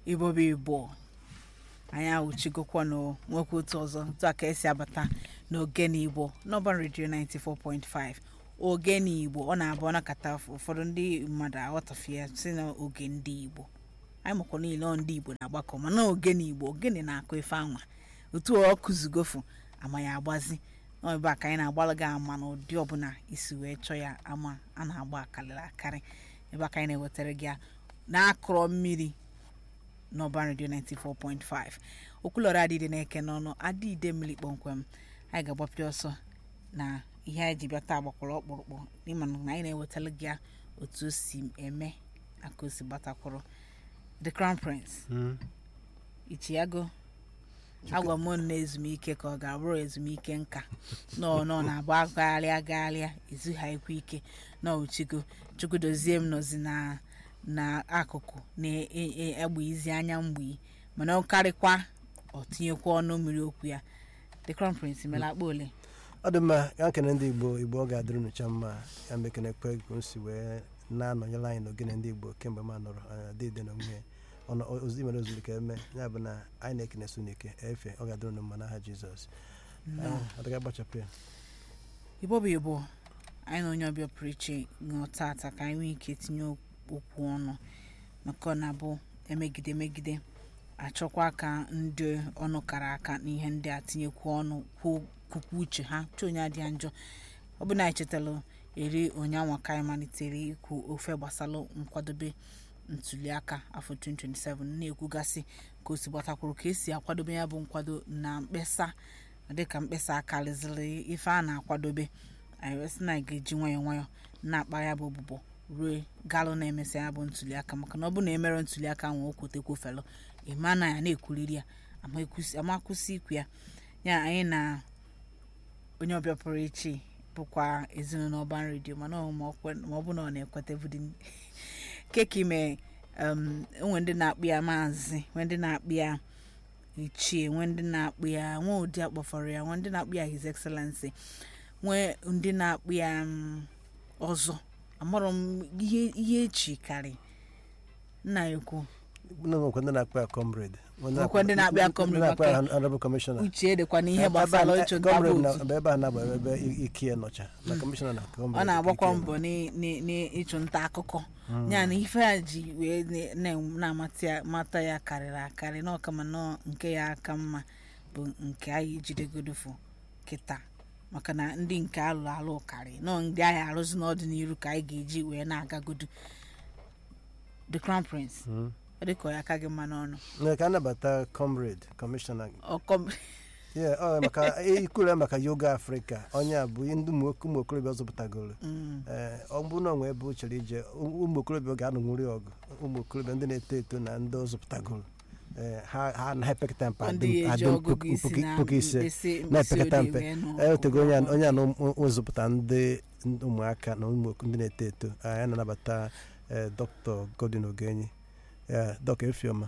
igbo bụ igbo anyị ahụchigokwa na nwekwa otu ọzọ otu a ka esi abata n'ogene igbo n'ọban redio 94.5 ogene igbo ọ na-abụ ọnakata ụfọdụ ndị mmadụ aghọtafie ya si na oge ndị igbo anyị makwa niile ọ ndị igbo na-agbakọ mana ogene igbo ogene na-akụ ife anwa otu ọ kụzigofu ama ya agbazi nọ ebe a ka anyị na-agbalụ gị ama na ụdị ọbụla isi wee chọọ ya ama a na-agba akarịrị akarị ebe a ka anyị na-ewetara gị ya na-akụrọ mmiri n'ọban redio 94.5 okwulọrọ adịde na-eke n'ọnụ adịide mmiri kpọmkwem anyị ga-agbapịa ọsọ na ihe anyị ji bịa taa gbakwara ọkpụrụkpụ n'ịma na anyị na-ewetara gị ya otu o si eme aka o si gbatakwụrụ the crown prince ichiago agwa m na ezumike ka ọ ga-abụrụ ezumike nka nọ nọ na-agba agagharịa agagharịa ezughaikwa ike n'ochigo chukwudozie m nọzi na n'akụkụ na-egbe izi anya mgbe mana ọ karịkwa ọ tinyekwa ọnụ mmiri okwu ya the crown prince mela akpa ole ọ dị mma ya nkene ndị igbo igbo ọ ga-adịrị nụcha mma ya mekene kwe ka o si wee na-anọnyere anyị n'ogene ndị igbo kemgbe m nọrọ dịde na nwunye ozi mere ozuru ka eme ya bụ na anyị na-ekene su n'ike efe ọ ga-adịrị unu mma n'aha jizọs adịga gbachapụ ya igbo bụ igbo anyị na onye ọbịa pụrụ iche ṅụọ tata ka anyị nwee ike tinye okwu ọnụ maka ọ na-abụ emegide emegide achọkwa ka ndị ọnụ kara aka n'ihe ndị a tinyekwu ọnụ kwukwu uche ha chọọ onye adịa njọ ọ bụ na anyị chetara eri onyanwa ka anyị malitere ikwu ofe gbasara nkwadobe ntuliaka afọ 2027 na-ekwugasị ka o si gbatakwuru ka esi akwadobe ya bụ nkwado na mkpesa dịka mkpesa akarịzịrị ife a na-akwadobe anyị wee sị na anyị ga-eji nwayọọ nwayọọ na-akpa ya bụ ọbụbọ ruo galụ na-emesa ya bụ ntuliaka maka na ọ bụ na emere ntuliaka ahụ o kwotekwofelu ịma na ya na-ekwuriri ya ama kwụsị ikwu ya ya anyị na onye ọbịa pụrụ iche bụkwa ezinụlọ ọban redio mana ma ọ bụ na ọ na-ekweta bụdị keki mee enwe ndị na-akpụ ya maazị nwe ndị na-akpụ ya ichie nwe ndị na-akpụ ya nwe ụdị akpọfọrọ ya nwe ndị na-akpụ ya his excellency nwe ndị na-akpụ ya ọzọ amarọ m ihe echi karị nna ya ekwu nwekwe ndị na-akpọ ya comrade nwekwe ndị na-akpọ ya comrade na-akpọ ya honorable commissioner uche dịkwa n'ihe gbasara ịchụ nta comrade na vootu ebe ebe a na-agba ebe ike ya nọcha na commissioner na ọ comrade na-agbakwa ike ya mbọ n'ịchụ nta akụkọ ya na ife a ji wee na- na-amata ya mata ya karịrị akarị na ọkama nọ nke ya aka mma bụ nke anyị jidegodofu kịta maka na ndị nke alụ alụ karị nọ ndị anyị arụzi n'ọdịnihu ka anyị ga-eji wee na-agagodu the crown prince Mm. ọ dịka ọ ya aka gị mma n'ọnụ Nne, ka anabata comrade commissioner ọkọ Yeah, ọ maka ikwuru ya maka yoga afrịka onye a bụ ndị ụmụ ụmụ okorobịa zụpụtagoro Mm. ee ọ bụrụ na onwe ebe o chere ije ụmụ okorobịa ga-anụnwuri ọgụ ụmụ okorobịa ndị na-eto eto na ndị ọ zụpụtagoro ee ha ha anaghị mpe ndị eji ọgụgụ isi na puku ise mkpịsị na-epekata mkpịsị mpe odee wee nụ ee otego onye a- ọgụ onye a na ụzụpụta ndị ụmụaka na ụmụ ndị na-eto eto anyị na-anabata ee dọkịta godin ogenyi ee dọkịta efioma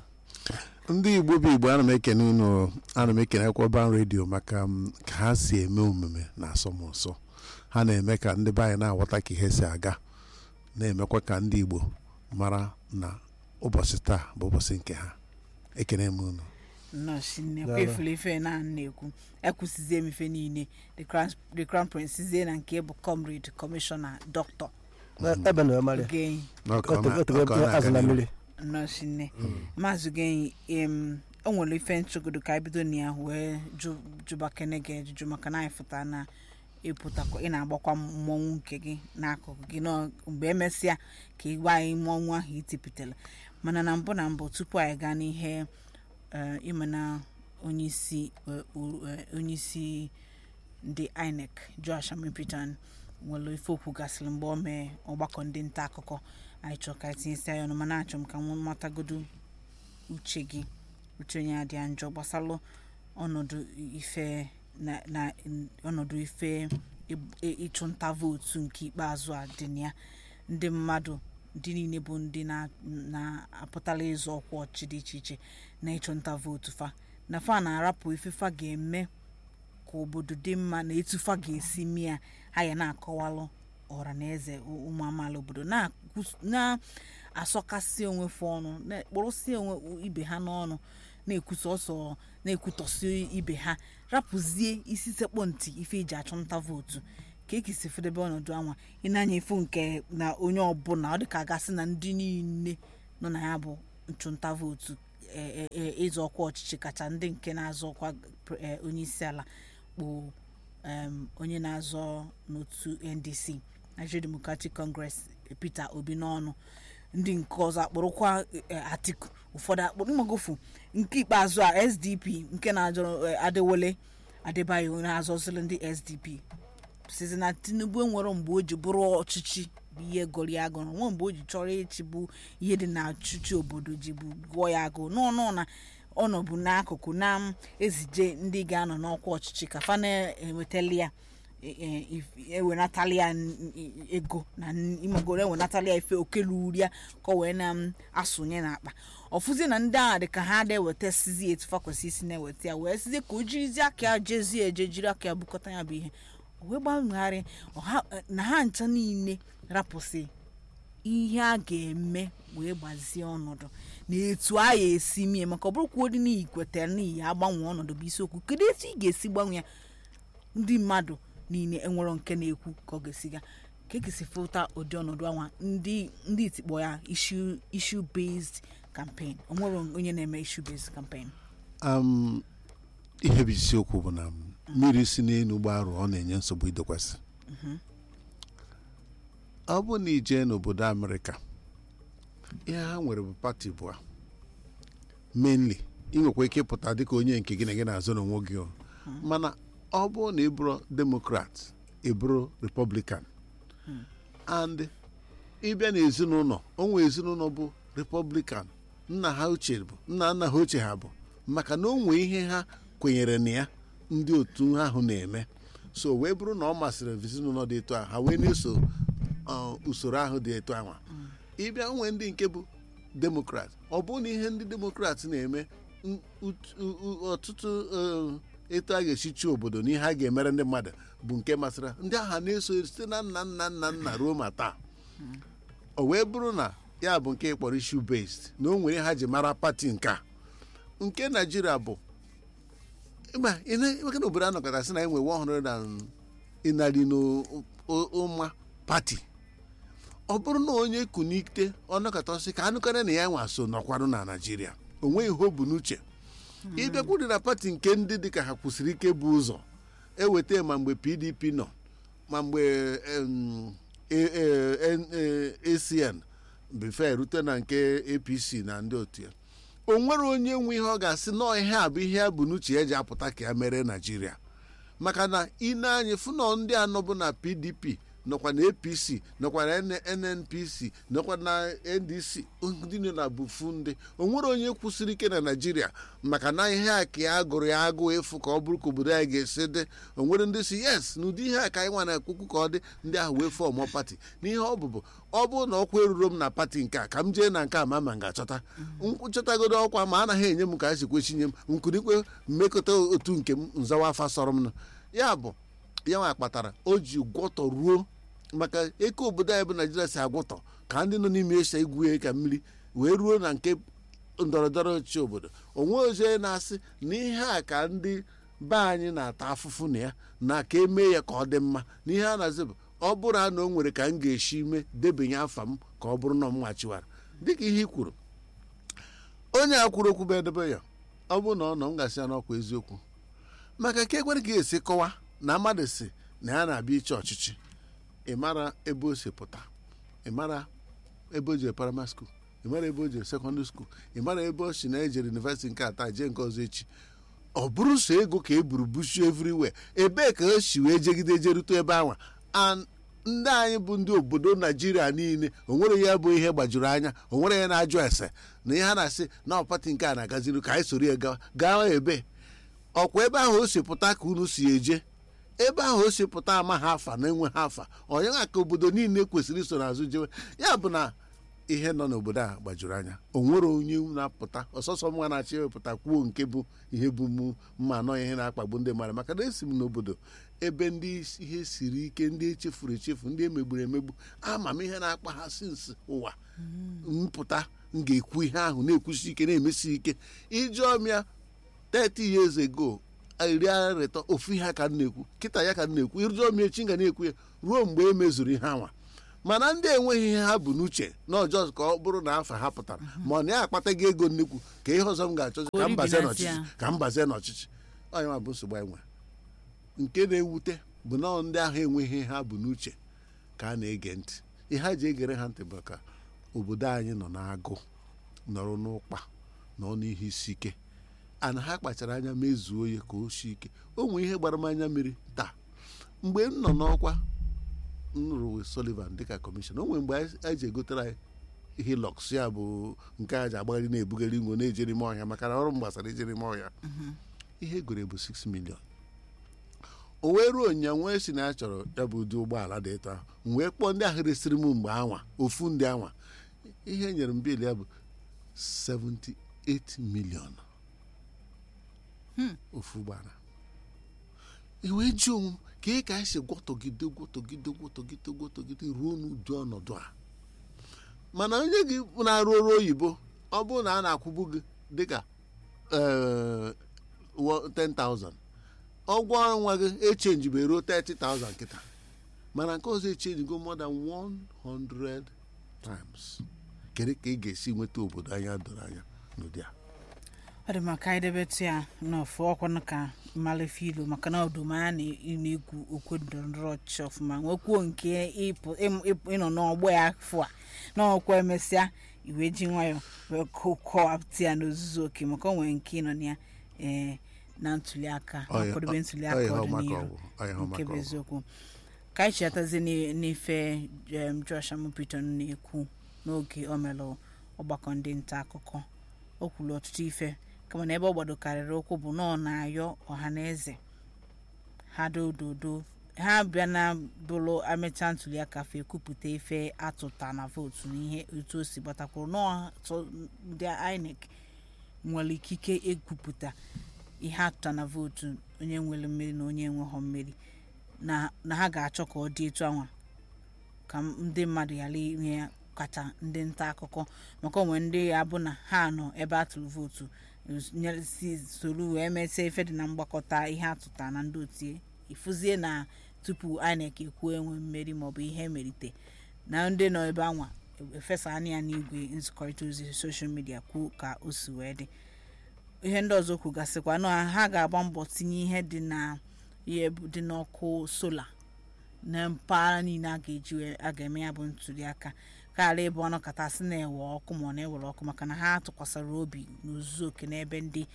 ndị igbo bụ igbo ana m ekene unu ana m ekene ọban redio maka m ka ha si eme omume na asọmụsọ ha na-eme ka ndị be anyị na-aghọta ka ihe si aga na-emekwa ka ndị igbo mara na ụbọchị taa bụ ụbọchị nke ha ekene m unu nọọsụ nnekwu Daalụ. efule ife na na-ekwu ekwusizie m ife niile the crown the crown prince zie na nke bụ comrade commissioner doctor ebe na mara ogenyi N'ọka ọ na- otego ọka ọ na-aga azụ na n'ihu. mmiri nọọsụ nne maazị ogenyi em o nwere ife nchọgodo ka anyị bido na ya wee jụ- jụba kene gị ajụjụ maka na anyị fụta na ịpụtakwa ị na-agbakwa mmọnwụ nke gị n'akụkụ gị nọ mgbe emesịa ka ị gwa anyị mmọnwụ ahụ itipụtara mana na mbụ na mbụ tupu anyị gaa n'ihe eh, ịma na onyeisi eh, u- eh, onyeisi ndị inec josh amipton nwere ife okwu gasịrị mgbe o mee ọgbakọ ndị nta akụkọ anyị chọrọ ka anyị tinyesi ya ọnụ mana achọrọ m ka m matagodo uche gị uche onye adịa njọ gbasalụ ọnọdụ ife na na ọnọdụ ife ị- ị- ịchụ nta vootu nke ikpeazụ a dị na ya ndị mmadụ ndị niile bụ ndị na- na-apụtala ịzọ ọkwa ọchị dị iche iche na ịchụ nta vootu fa na fa na-arapụ ife fa ga-eme ka obodo dị mma na etu fa ga-esi mee ya ha ya na-akọwalụ ọra na eze ụmụ amaala obodo na-akwụs- na-asọkasị onwefe ọnụ na-ekpụrụsị onwe ibe ha n'ọnụ na-ekwusa ọsọ na-ekwutọsị ibe ha rapụzie isi sekpọ ntị ife eji achụnta vootu ka ekisi fedebe ọnọdụ anwa ị na-anya efu nke na onye ọbụla ọ dịka gasị na ndị niile nọ na ya bụ nchụnta vootu e- e- e- ịzọ ọkwa ọchịchị kacha ndị nke na-azọ ọkwa pre- e, onye isi ala bụ em, onye na-azọ n'otu ndc nigeria democratic congress peter obi n'ọnụ ndị nke ọzọ akpụrụkwa e, atiku ụfọdụ akpụrụ mmagofu nke ikpeazụ a sdp nke na-azọ e, adewole adebayo na-azọzili ndị sdp sizi na tinubu enwero mgbe o ji bụrụ ọchịchị bụ ihe gụrụ ya agụrụ nwe mgbe o ji chọrọ ịchị bụ ihe dị na ọchịchị obodo ji bụ gụọ ya agụ n'ọnụ na ọnọbụ n'akụkụ na-ezije ndị ga-anọ n'ọkwa ọchịchị ka fa na-enwetali ya e- e- if- ewenatali ya n- n- ego na n- imegoro ewenatali ya ife okeluru ya ka o wee na-asụnye n'akpa ọfụzie na ndị agha dị ka ha na-eweta sizi etu fa kwesị isi na-eweta ya wee sizie ka o jirizie aka ya jezie eje jiri aka ya bukọta ya bụ ihe o wee gbanwegharị ọha- na ha ncha niile rapụsị ihe a ga-eme wee gbazie ọnọdụ na etu a ya esi mie maka ọ bụrụkwa ụdị n'ihi kwetara n'ihi agbanwe ọnọdụ bụ isiokwu kedu etu ị ga-esi gbanwe ya ndị mmadụ niile enwero nke na-ekwu ka ọ ga-esiga ka ekesi fụta ụdị ọnọdụ anwa ndị ndị itikpọ ya issue issue based campaign onwere onye na-eme issue based campaign um, ihe bụ isiokwu bụ na mmiri si n'elu gbarụ ọ na-enye nsogbu idokwasị ọ bụ na ijee n'obodo amerịka ihe ha nwere bụ pati bụ mainly ị nwekwa ike ịpụta dịka onye nke gị na gị na-azụ n'onwe gị o. mana ọ bụ na ị bụrụ demokrat ị bụrụ republican and ịbịa n'ezinụlọ onwe ezinụlọ bụ republican nna ha ochie bụ nna nna ha ochie ha bụ maka na o nwee ihe ha kwenyere na ya ndị otu ahụ na-eme so wee bụrụ na ọ masịrị ezinụlọ dị etu ahụ ha wee na-eso uh, usoro ahụ dị etu ahụ ịbịa nwee ndị nke bụ demokrat ọ bụ na ihe ndị demokrat na-eme n- ut- u- u- ọtụtụ uh, etu a ga-esi chi obodo na ihe a ga-emere ndị mmadụ bụ nke masịrị ha. ndị agha na-eso site na nna nna nna nna ruo ma taa o wee bụrụ na ya bụ nke kpọrọ issue based na o nwere ha ji mara pati nke a nke naijiria bụ ịma maka na obodo anọkọta sị na enwe 100 and ịnarị n'ụma pati ọ bụrụ na onye kunite ọnọkọta sị ka anụkọrọ na ya nwa so nọkwarụ na naijiria o nweghị ihe o bu n'uche ịbịakwuru na pati nke ndị dịka ha kwụsịrị ike bụ ụzọ eweta ma mgbe pdp nọ ma mgbe em, A- A- N- A- acn befe erute na nke apc na ndị otu ya o nwere onye nwe ihe ọ ga-asị nọọ ihe a bụ ihe ya bụ n'uche ya ji apụta ka ya mere naijiria maka na ine anyị fụnọ ndị anọ bụ na pdp nọkwa na apc nọkwa na N- nnpc nọkwa na ndc ndị nọ na bufu ndị o nwere onye kwụsịrị ike na naijiria maka na ihe a ka ya gụrụ ya agụụ ịfụ ka ọ bụrụ ka obodo anyị ga-esi dị o nwere ndị si yes na ụdị ihe a ka anyị nwa na-ekwukwu ka ọ dị ndị ahụ wee fọmụ pati n'ihe ọ bụbụ ọ bụrụ na ọkwa eruro m na pati nke a ka m jee na nke a ma ma m ga-achọta nkwụchọtagodo ọkwa ma anaghị enye m ka a si kwechinye m nkurikwe mmekọta otu nke m nzawa afa sọrọ m nụ ya bụ ya nwa kpatara o ji gwọtọ ruo maka eke obodo anyị bụ naijiria si agwụtọ ka ndị nọ n'ime esa igwu ya ka mmiri wee ruo na nke ndọrọndọrọ ọchịchị obodo onwe ozie na-asị na ihe a ka ndị be anyị na-ata afụfụ na ya na ka emee ya ka ọ dị mma na ihe a na-azị bụ ọ bụrụ na o nwere ka m ga-esi mee debanye afa m ka ọ bụrụ na m machiwara dịka ihe i kwuru onye a kwuru okwu bụ edebe ya ọ bụrụ na ọ nọ m gasị ya n'ọkwa eziokwu maka ka ekwere ka esi kọwa na mmadụ si na ya na-abịa iche ọchịchị ị mara ebe o si pụta ị mara ebe o jere primary school ị mara ebe o jere secondary school ị mara ebe o si na ejere university nke ata jee nke ọzọ echi ọ bụrụ so ego ka e buru busu everywhere ebee ka o si wee jegide jerute ebe anwa and ndị anyị bụ ndị obodo naijiria niile onwere ya bụ ihe gbajuru anya onwere ya na-ajụ ese na ihe a na-asị na ọ pati nke a na-agaziri ka anyị soro ya gawa gawa ebe ọkwa ebe ahụ o si pụta ka unu si eje ebe ahụ o si pụta ama ha afa na enwe ha afa onye nwa ka obodo niile kwesịrị iso n'azụ jewe ya bụ na ihe nọ n'obodo a gbajuru anya o nwere onye na-apụta ọsọsọ nwa na-achị ewepụta kwuo nke bụ ihe bụ mụ mma anọ ihe na-akpagbu ndị mmadụ maka na esi m n'obodo ebe ndị ihe siri ike ndị echefuru echefu ndị emegburu emegbu ama m ihe na-akpa ha sinsi ụwa mpụta m ga-ekwu ihe ahụ na-ekwusi ike na-emesi ike ijụọ m ya 30 years ago iri arịtọ ofu ihe ka m na-ekwu kịta ya ka m na-ekwu ịrụjụọ m echi m ga na-ekwu ya ruo mgbe e mezuru ihe anwa mana ndị enweghị ihe ha bụ n'uche na ọjọọ ka ọ bụrụ na afa ha pụtara ma ọ na ya akpataghị ego nnukwu ka ihe ọzọ m ga-achọzi ka m bazie n'ọchịchị ka m bazie n'ọchịchị onye ma bụ nsogbu anyị nwere nke na-ewute bụ na ndị ahụ enweghị ha bụ n'uche ka a na-ege ntị ihe ha ji egere ha ntị bụ ka obodo anyị nọ n'agụ nọrọ n'ụkpa nọ n'ihe isi ike ana ha kpachara anya mezuo ya ka o sie ike o nwee ihe gbara m anya mmiri taa mgbe m nọ n'ọkwa m rụrụ Sullivan dịka kọmishọn o nwere mgbe anyị ji egotere anyị hilọks ya bụ nke a ji agbagharị na-ebugharị ngo na-ejere ime ọhịa maka na ọrụ m gbasara ejere ime ọhịa ihe egore bụ 6 million o wee ruo nya nwee si na ya chọrọ ya bụ ụdị ụgbọala dị etu ahụ m wee kpọọ ndị ahụ resịrị m mgbe anwa ofu ndị anwa ihe nyere m bil ya bụ 78 million ofu ụgbọala iwee ji onwe m ka ị ka anyị si gwọtọgide gwọtọgide gwọtọgide gwọtọgide ruo n'ụdị ọnọdụ a mana onye gị na-arụ ọrụ oyibo ọ bụrụ na a na-akwụbu gị dịka eh, wo- 10,000 ọgwọ ọnwa gị echenjibe ruo 30,000 kịta mana nke ọzọ echenjigo more than 100 times kedu ka ị ga-esi nweta obodo anya doro anya n'ụdị a ọ dị maka anyị debetu ya n'ofu ọkwanụ ka mmalefe ilu maka na ọdụmanya na ị na-ekwu okwu ndọrọndọrọ ọchịchị ọfụma nwekwuo nke ịpụ ịm- ịpụ- ịnọ n'ọgbọ ya afọ a na ọkwa emesịa iwe ji nwayọ wee kọ- kọwapụta ya n'ozuzu oke maka o nwere nke ịnọ na ya ee na ntuli aka Ọ ya- akwadobe ntuli ọ aka ya ọ maka ọdịnihu ọgwụ, ọ ya ọ nke maka bụ ọgwụ. eziokwu ka anyị chetazi n'i- n'ife em, Josh Amupiton na-ekwu n'oge o melụ ọgbakọ ndị nta akụkọ o kwuru ọtụtụ ife kama na ebe ọ gbadokarịrị okwu bụ na ọ na-ayọ ọha na eze ha dododo ha bịa na bụrụ amecha ntuli aka fe ekwupụta ife atụta na vootu na ihe otu o si gbatakwuru na ọtụ ndị INEC nwere ikike ekwupụta ihe atụta na vootu onye nwere mmeri na onye enweghọ mmeri na na ha ga-achọ ka ọ dị etu anwa ka m- ndị mmadụ ghara inwe ya kacha ndị nta akụkọ maka onwe ndị ya bụ na ha nọ ebe a tụrụ vootu nyere- si soro wee mesịa ife dị na mgbakọta ihe atụta na ndị otie ifuzie na tupu INEC ekwuo enwe mmeri maọbụ ihe emerite na ndị nọ ebe anwa efesa anya ya n'igwe nzikọrịta ozi soshal midia kwuo ka o si wee dị ihe ndị ọzọ kwugasịkwa na ha ga-agba mbọ tinye ihe dị na ihe bụ- dị n'ọkụ sola na mpaghara niile a ga-eji wee- a ga-eme ya bụ ntuli aka kaghara ịbụ ọnụ kachasị na-ewe ọkụ ma ọ na-ewere ọkụ maka na ha tụkwasịrị obi n'ozuzu oke n'ebe ndị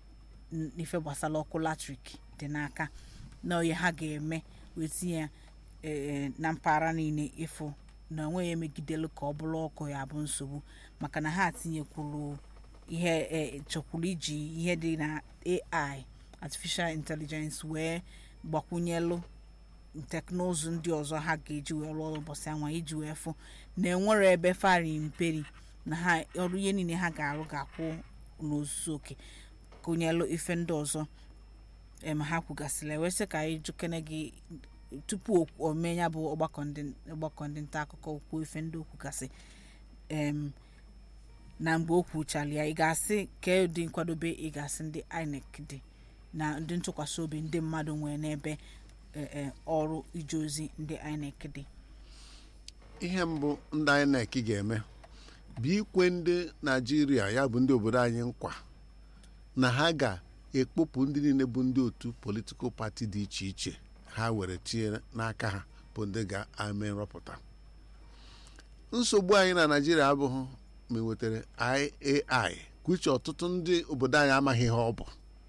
n- ife gbasara ọkụ latrik dị n'aka na onye ha ga-eme wee tinye ya ee, na mpaghara niile ịfụ na onweghị emegidelu ka ọ bụrụ ọkụ ya bụ nsogbu maka na ha tinyekwuru ihe e, chọkwuru iji ihe dị na AI artificial intelligence wee gbakwunyelu teknụzụ ndị ọzọ ha ga-eji wee rụọ ọrụ ụbọchị anwa iji wee fụ na enwere ebe fari mperi na ha ọrụ ihe niile ha ga-arụ ga-akwụ n'ozuzu oke gụnyelụ ife ndị ọzọ em ha kwugasịrị wee sị ka anyị jụkene gị tupu o- o mee ya bụ ọgbakọ ndị ọgbakọ ndị nta akụkọ kwuo ife ndị okwu gasị em na mgbe o kwuchara ya ị ga-asị ka ụdị nkwadobe ị ga-asị ndị INEC dị na ndị ntụkwasị obi ndị mmadụ nwere n'ebe e, e, ọrụ ije ozi ndị INEC dị ihe mbụ ndị INEC ga-eme bụ ikwe ndị naijiria ya bụ ndị obodo anyị nkwa na ha ga-ekpopụ ndị niile bụ ndị otu politikal pati dị iche iche ha were tinye n'aka ha bụ ndị ga-eme nrọpụta nsogbu anyị na naijiria abụghị ma enwetara IAI kwuche ọtụtụ ndị obodo anyị amaghị ihe ọ bụ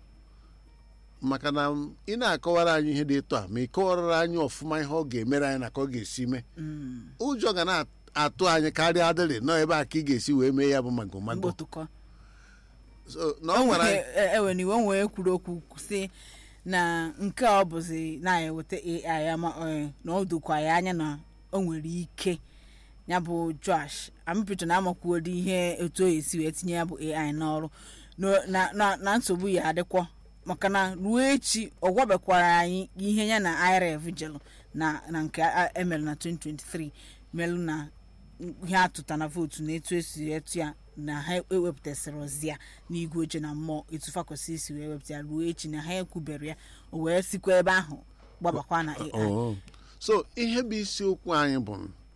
maka na ị na-akọwara anyị ihe dị etu a ma ị kọwarara anyị ọfụma ihe ọ ga-emere anyị na ka ọ ga-esi mee ụjọ ga na-atụ anyị karịa adịrị nọ ebe a ka ị ga-esi wee mee ya bụ magomago mgbotụkọ So, na ọ nwere anyị- ewe na iwe nwee kwuru okwu si na nke a ọ bụzi na-eweta AI ama eh, na ọ dokwa ya anya na o nwere ike ya bụ josh amịpụta na amakwuodo ihe etu o esi wee tinye ya bụ ai n'ọrụ No- na- na na nsogbu ya adịkwọ maka na ruo echi ọ gwabekwara anyị ihe ya na irf jelụ na na nke a- emelu na 2023 melụ na ihe atụta na vootu na etu esi etu ya na ha ewepụtasịrị ozi ya n'igwe oche na mmụọ etu fa kwesịrị isi wee wepụta ya ruo echi na ha ekwubere ya o wee sikwa ebe ahụ gbabakwa na ai Oh. so ihe bụ isiokwu anyị bụ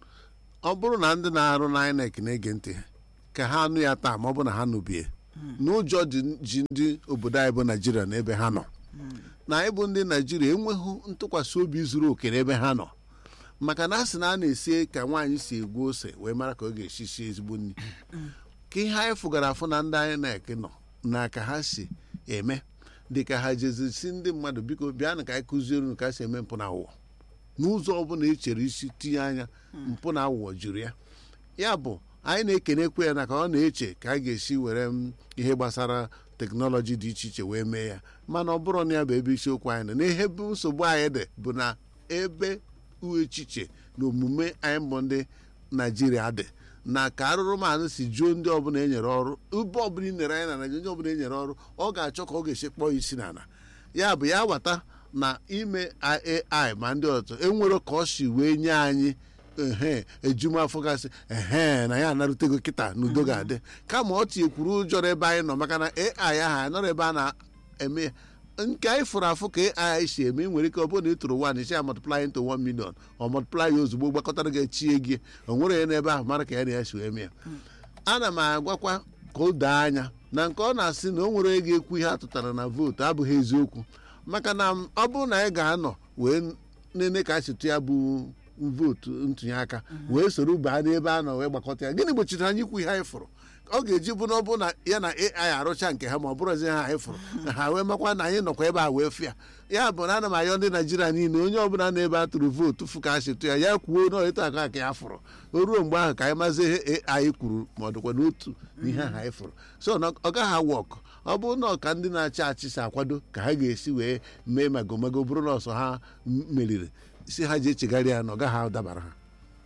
ọ bụrụ na ndị na-arụ na INEC na-ege ntị ka ha nụ ya taa ma ọ bụ na ha nụbie n'ụjọ dị- ji ndị obodo anyị bụ naijiria n'ebe ha nọ na anyị bụ ndị naijiria enweghị ntụkwasị obi zuru oke n'ebe ha nọ maka na a sị na a na-esi ka nwaanyị si egwu ose wee mara ka ọ ga-esi sie ezigbo nri ka ihe anyị fụgara afụ na ndị INEC nọ na ka ha si eme dị ka ha jezisi ndị mmadụ biko bịanụ ka anyị kụziere unu ka ha si eme mpụ na awụọ n'ụzọ ọbụla e chere isi tinye anya mpụ na awụọ juru ya ya bụ anyị na-ekenekwe ya na ka ọ na-eche ka a ga-esi were m ihe gbasara teknọlọji dị iche iche wee mee ya mana ọ bụrụ na ya bụ ebe isiokwu anyị nọ n'ihe bụ nsogbu anyị dị bụ na ebe echiche na omume anyị bụ ndị naijiria dị na ka arụrụmanụ si juo ndị ọbụla e nyere ọrụ ube ọbụla i nyere anyị na naijiria ndị ọbụla e nyere ọrụ ọ ga-achọ ka ọ ga-esi kpọọ isi n'ala ya bụ ya wata na ime ai ma ndị ọzọ enwere ka ọ si wee nye anyị ehe ejumafọ gasị ehe na ya anarutego kịta n'udo ga-adị kama ọ tinyekwuru ụjọ n'ebe anyị nọ maka na ai ahụ anọrọ ebe a na-eme ya nke anyị fụrụ afụ ka ai si eme nwere ike ọ bụrụ na ị tụrụ one isi ya multiply into one million ọ multiply ya ozugbo gbakọtara gị echie gị o nwere ya n'ebe ahụ mara ka ya na ya si wee mee ya ana m agwakwa ka o doo anya na nke ọ na-asị na o nwere onye ga-ekwu ihe atụtara na vootu abụghị eziokwu maka na ọ bụrụ na anyị ga-anọ wee nene ka a si tụ ya bụ vootu ntụnye aka wee soro baa n'ebe a nọ wee gbakọta ya gịnị gbochiri anyị ikwu ihe anyị fụrụ ọ ga-eji bụ na ọ bụ na ya na ai arụcha nke ha ma ọ bụrụzi ha anyị fụrụ na ha wee makwa na anyị nọkwa ebe a wee fịa ya bụ na ana m ayọ ndị naijiria niile onye ọbụla na-ebe a tụrụ vootu fụ ka a si tụ ya ya kwuo na etu aka ka ya fụrụ o ruo mgbe ahụ ka anyị mazi ihe anyị kwuru ma ọ dịkwa n'otu n'ihe ahụ anyị fụrụ so na ọ gaghị awụ ọkụ ọ bụrụ na ọka ndị na-achị achị si akwado ka ha ga-esi wee mee magomago bụrụ na ọsọ ha meriri si ha ji echegharị ya na ọ gaghị adabara ha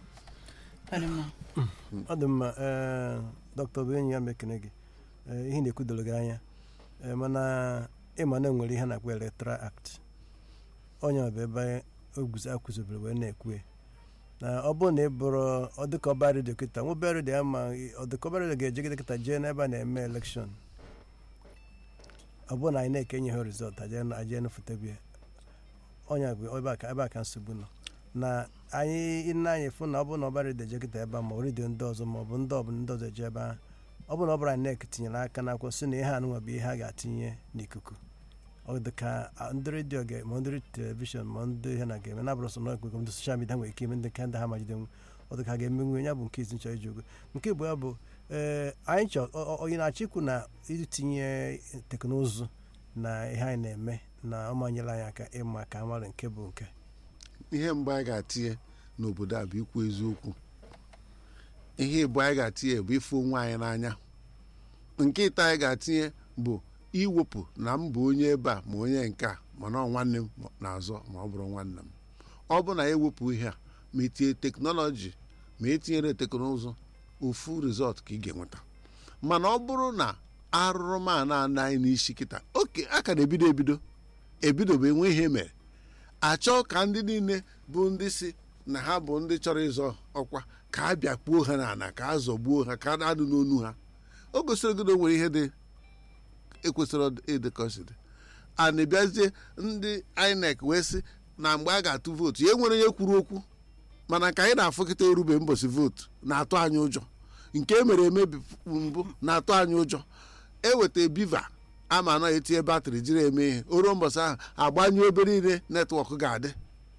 Ọ dị mma. ọ dị mma ee dọkịta bụ enyi ya mekene gị ee, ihe na-ekwudoro gị anya ee, mana ịma na enwere ihe a na-akpọ electoral act onye ọ bụ ebe oguzo akwụzobere wee na-ekwu ya. na ọ bụrụ na ị bụrụ ọ dịka ọba redio kịta nwebe redio ya ma ọ dịka ọba redio ga-ejegide kịta jee n'ebe a na-eme elekshọn ọ bụrụ na anyị na-ekenye ha rizọt ajee nụfụtabi ya onye bụ ebe a ka ebe a ka nsogbu nọ na anyị nne anyị fụ na ọ bụrụ na ọba redio eje kịta ebe a ma ọ redio ndị ọzọ ma ọ bụ ndị ọbụla ndị ọzọ eje ebe ahụ ọ bụrụ na ọ bụrụ anyị nek tinyere aka n'akwụkwọ sị na ihe anụnwa bụ ihe a ga-atinye n'ikuku ọ dị ka a, ndị redio ga ma ndị telivishọn ma ndị ihe na ga-eme na bụrụ sọ na ọgụgụ ndị soshal midia nwere ike ime ndị ka ndị ha majidenwu ọ dị ka ha ga-emenwu ya bụ nke izi nchọ iji ogo nke bụ ya bụ ee anyị chọ ọ- ọ- onye na-achọ ikwu na itinye teknụzụ na ihe anyị na-eme na ọ manyere anyị aka ịma ka amara nke bụ nke ihe mbụ anyị ga-atinye n'obodo a bụ ikwu eziokwu ihe ịbụ anyị ga-atinye bụ ịfụ onwe anyị n'anya nke ịta anyị ga-atinye bụ iwepụ na m bụ onye ebe a ma onye nke a mana ọ nwanne m na-azọ ma ọ bụrụ nwanne m ọ bụ na ewepụ ihe a ma etinye teknọlọji ma etinyere teknụzụ ofu rizọt ka ị ga-enweta mana ọ bụrụ na arụrụmana ana anyị n'isi kịta oke a ka na-ebido ebido ebido bụ enwe ihe mere achọ ka ndị niile bụ ndị si na ha bụ ndị chọrọ ịzọ ọkwa ka a bịakpuo ha n'ala ka a zọgbuo ha ka a adụ n'onu ha o gosiri gị na o nwere ihe dị ekwesịrị ịdị ka o si dị a na-ebịazie ndị INEC wee sị na mgbe a ga-atụ vootu ya nwere onye kwuru okwu mana ka anyị na-afụkịta erube mbọsị vootu na-atụ anyị ụjọ nke e mere emebi mbụ na-atụ anyị ụjọ eweta biva ama anọ etinye batrị jiri eme ihe o ruo mbọsị ahụ agbanyụ ebe niile netwọk ga-adị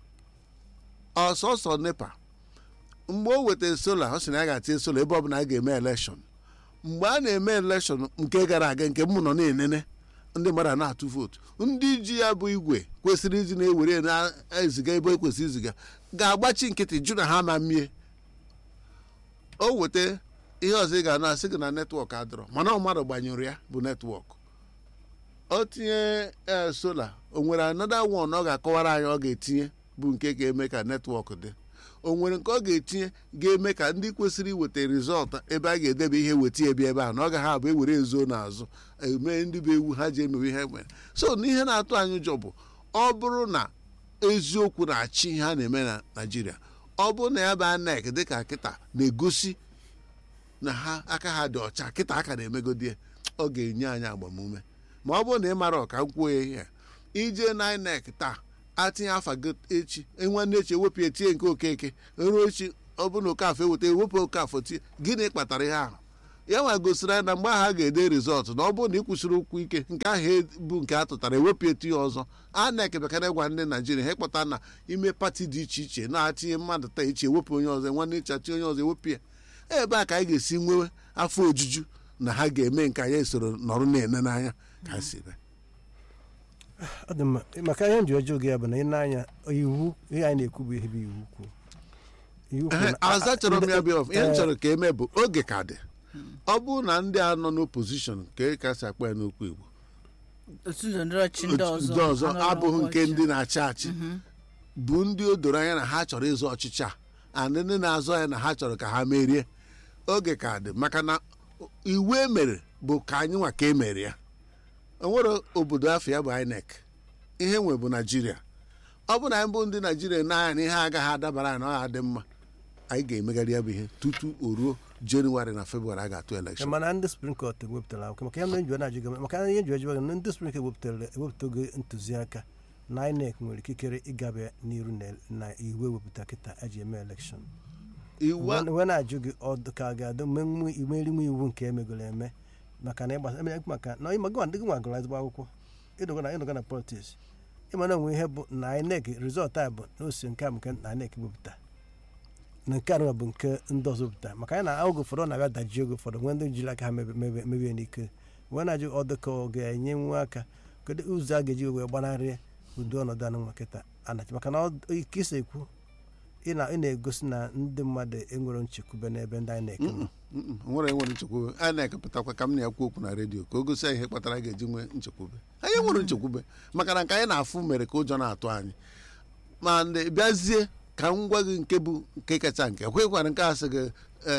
ọsọsọ nepa mgbe o wetara sola ọ sị na ya ga-atinye sola ebe ọbụla a ga-eme elekshọn mgbe a na-eme elekshọn nke gara aga nke m nọ na-enene ndị mmadụ a na-atụ vootu ndị ji ya bụ igwe kwesịrị iji na-ewere na-eziga ebe ekwesịrị iziga ga-agbachi nkịtị jụ na ha ma mmie o weta ihe ọzọ ị ga-ana asị gị na netwọk adọrọ mana ọ mmadụ gbanyụrụ ya bụ netwọk o tinye ee sola o nwere anọda wọn ọ ga-akọwara anyị ọ ga-etinye bụ nke ga-eme ka netwọk dị o nwere nke ọ ga-etinye ga-eme ka ndị kwesịrị iweta rizọlt ebe a ga-edebe ihe weta ebi ebe a na ọ gaghị abụ ewere ezo n'azụ eme ndị bụ ewu ha ji emewe ihe mere so na ihe na-atụ anyị ụjọ bụ ọ bụrụ na eziokwu na-achị ihe a na-eme na naijiria ọ bụrụ na ya bụ anek dịka kịta na-egosi na ha aka ha dị ọcha kịta aka na-emegodie ọ ga-enye anyị agbamume ma ọ bụrụ na ị mara ọka kwuo ya ihe ije na INEC taa atinye afa gị echi nwanne echi ewepụ ya tie nke okeke ruo echi ọ bụrụ na okafọ eweta ewepụ okafọ tie gịnị kpatara ihe ahụ ya nwa gosiri anyị na mgbe ahụ a ga-ede rizọtụ na ọ bụrụ na ị kwụsịrị ụkwụ ike nke ahụ bụ nke a tụtara ewepụ etu ya ọzọ INEC bekara gwa ndị naijiria ha ịkpọta na ime pati dị iche iche na-atinye mmadụ taa iche ewepụ onye ọzọ nwanne iche achị onye ọzọ ewepụ ya ebe a ka anyị ga-esi nwewe afọ ojuju na ha ga-eme nke anyị soro nọrọ na-ene n'anya ka ha si mee ọ dị mma maka ihe nji ọjọọ gị ya bụ na ị na-anya iwu ihe anyị na-ekwu bụ ihe bụ iwu kwuo iwu kwuo Ehe, na- aza chọrọ m ya bịa ọf- ihe m Eh, chọrọ ka eme bụ oge ka dị ọ bụrụ na ndị a nọ n'opozishọn ka e kasị akpọ ya n'okwu igbo otu ndọrọndọrọ ọchị ndị ọzọ ndị ọzọ anọrọ abụghị nke n'ọchị. ndị na-achị achị bụ ndị o doro anya na ha chọrọ ịzọ ọchịchị a and ndị na-azọ ya na ha chọrọ ka ha merie oge ka dị maka na iwu e mere bụ ka anyị nwa ka e mere ya o nwere obodo afọ ya bụ INEC ihe nwe bụ naijiria ọ bụ na anyị bụ ndị naijiria na-anya na ihe agaghị adabara anyị na ọ ga-adị mma anyị ga-emegharị ya bụ ihe tutu o ruo jenụwarị na febrụwarị a ga-atụ elekshọn mana ndị spring court ewepụtara akwụkwọ maka ya mere njiwa na-ajụ gị maka ihe njiwa jụwa gị na ndị spring court ewepụtara ewepụtago ntụziaka na INEC nwere ikikere ịgabe n'iru na- na iwu ewepụta kịta eji eme elekshọn iwu a- wee na-ajụ gị ọdụ ka a ga-adị menwu imerinwe iwu nke emegoro eme maka na ịgbasa eme maka na ịma gị ndị gị nwa gụrụ ezigbo akwụkwọ ịnọgo na ịnọgo na politiks ịma na onwe ihe bụ na INEC rizọlt a bụ na ose nke a bụ nke na INEC wepụta na nke a bụ nke ndị ọzọ wepụta maka anyị na oge ụfọdụ ọ na-abịa dajie oge ụfọdụ nwee ndị jiri aka ha mebe- mebe- mebie n'ike wee na-ajụ ọdụ ka ọ ga-enye nwa aka kedu ụzọ a ga-eji wee gbanarị ụdị ọnọdụ anụ nwa kịta anachi maka na ọ- ike isi ekwu ị na- ị na-egosi na ndị mmadụ enwere nchekwube n'ebe ndị INEC nọ Mm-mm, o nwere enwere nchekwube a na-ekepụtakwa ka m na-ekwu okwu na redio ka o gosi anyị ihe kpatara a ga-eji nwee nchekwube anyị nwere nchekwube maka na nke anyị na-afụ mere ka ụjọ na-atụ anyị ma ndị bịazie ka m gwa gị nke bụ nke kacha nke ekwekwara nke a sị gị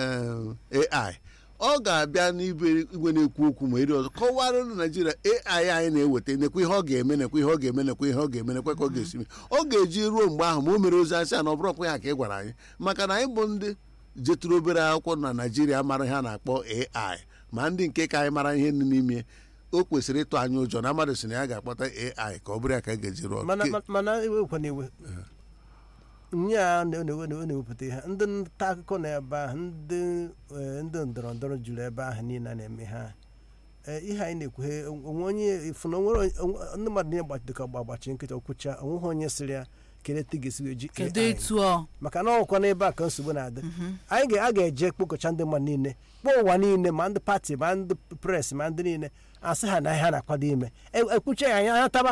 eh, AI ọ ga-abịa n'ibe igwe na-ekwu okwu ma eri ọzọ kọwara ndị naijiria AI anyị na-eweta nekwa ihe ọ ga-eme nekwa ihe ọ ga-eme nekwa ihe ọ ga-eme nekwa ka ọ ga-esi mee ọ ga-eji ruo mgbe ahụ ma o mere ozi asị a na ọ bụrụkwa ya ka ị gwara anyị maka na anyị bụ ndị jetụrụ obere akwụkwọ na naijiria mara ihe a na-akpọ AI ma ndị nke ka anyị mara ihe dị n'ime o kwesịrị ịtụ anyị ụjọ na mmadụ si na ya ga-akpọta AI ka ọ bụrụ ya ka a ga-eji rụọ mana Ke- ma- mana ewekwana iwe nye a na- na- na- na-ewepụta ihe ndị nta akụkọ na ebe ahụ ndị eh, ndị ndọrọ ndọrọ juru ebe ahụ niile a na-eme ha Eh, ihe anyị na-ekwughe onwe onye ifu na onwere onye- onwe- ndị mmadụ niile gbachi dịka ọgba agbachi nkịta okwucha onweghị onye sịrị ya kedu etu ị ga-esi wee ji kedu AI etu ọ maka na ọkwa n'ebe a ka nsogbu na-adị anyị ga- a ga-eje kpokọcha ndị mmadụ niile kpọọ ụwa niile ma ndị pati ma ndị pres ma ndị niile asị ha na ihe ha na-akwado ime E- ekwuche ya anya anya taba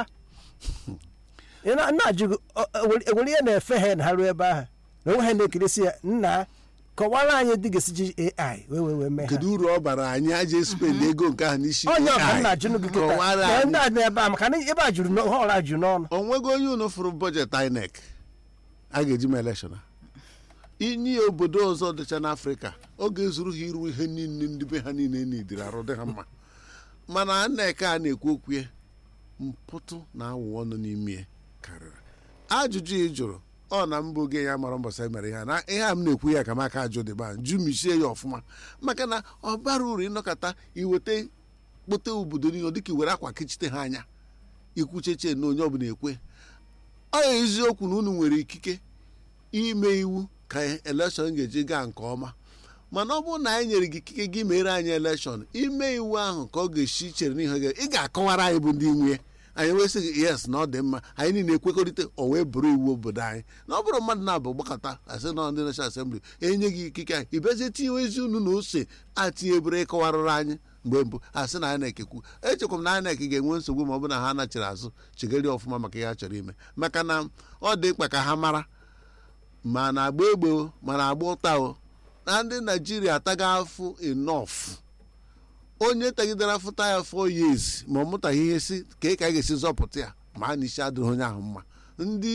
Ị na- na-ajụ gị ọ- ọ- ewere ewere ihe na-efe ha na ha ruo ebe ahụ na onwe ha na-ekirisi ya nna kọwara anyị dị ga-esi ji ai wee wee wee mee ha kedu uru ọ bara anyị aja spend ego nke ahụ n'isi onye ọbụla AI? na-ajụ gị kịta Kọwara na anyị. ndị a dị ebe a maka na ebe a juru n'ọ- ha ọra juru n'ọnụ o nwego onye unu fụrụ bọjetị INEC a ga-eji ma elekshọn a inye obodo ọzọ dịcha n'afrịka ọ ga-ezuru ha iru ihe niile ndị be ha niile n'idiri arụ dị ha mma mana INEC a na-ekwu okwu ya mpụtụ na awụwa nọ n'ime ya karịrị ajụjụ ị jụrụ ọ na mbụ oge ya mara mbọsị emere ihe a na ihe a m na-ekwu ya ka m aka ajụ dịba jụmisie ya ọfụma maka na ọ bara uru ịnọkọta iweta kpote obodo niile dịka iwere akwa kechite ha anya ikwucheche na onye ọbụla ekwe ọ ya eziokwu na unu nwere ikike ime iwu ka elekshọn ga-eji gaa nke ọma mana ọ bụrụ na anyị nyere gị ikike gị mere anyị elekshọn ime iwu ahụ ka ọ ga-esi chere n'ihe gị ị ga-akọwara anyị bụ ndị nwe anyị wesị gị yes na ọ dị mma anyị niile ekwekọrịta o wee bụrụ iwu obodo anyị na ọ bụrụ mmadụ na-abụ gbakọta asị na ndị nashọn asembli enye gị ikike anyị ịbịazie tinye ezi unu na ose atinyebere ịkọwarụrụ anyị mgbe mbụ asị na INEC ekwu echekwa m na INEC ga-enwe nsogbu ma ọ bụ na ha nachiri azụ chegharị ọfụma maka ihe ha chọrọ ime maka na ọ dị mkpa ka ha mara ma na agba egbe o, ma na agba ụta o na ndị naijiria ataga afụ enough onye tagidere afụta ya 4 years ma ọ mụtaghị ihe si ka ị ka a ga-esi zọpụta ya ma a na isi adịghị onye ahụ mma ndị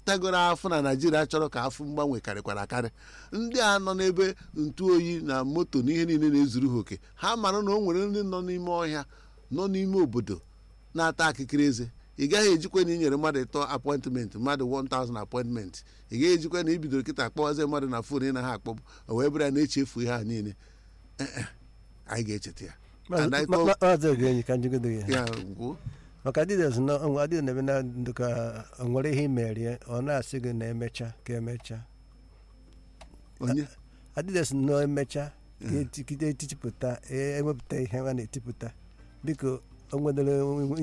tagoro afọ na naijiria chọrọ ka afọ mgbanwe karịkwara akarị ndị a nọ n'ebe ntụ oyi na moto na ihe niile na-ezuru ha oke ha mara na o nwere ndị nọ n'ime ọhịa nọ n'ime obodo na-ata akịkịrị eze ị gaghị ejikwa na inyere mmadụ ịtọ apọịntmentị mmadụ 1000 apọịntmentị ị gaghị ejikwa na ibidoro kịta akpọwazi mmadụ na fon ị na ha akpọbụ o wee bụrụ ya na-echefu ihe a niile Eh, eh, anyị ga-echeta ya And I thought- maazị ogenyi ka njigodo ya ya gwuo maka adịdes na onwe adịdes na-ebe na ndụ ka o nwere ihe imerie ọ na-asị gị na emecha ka emecha onye adịdes na emecha ka etikide etipụta ewepụta ihe a na-etipụta biko o nwedere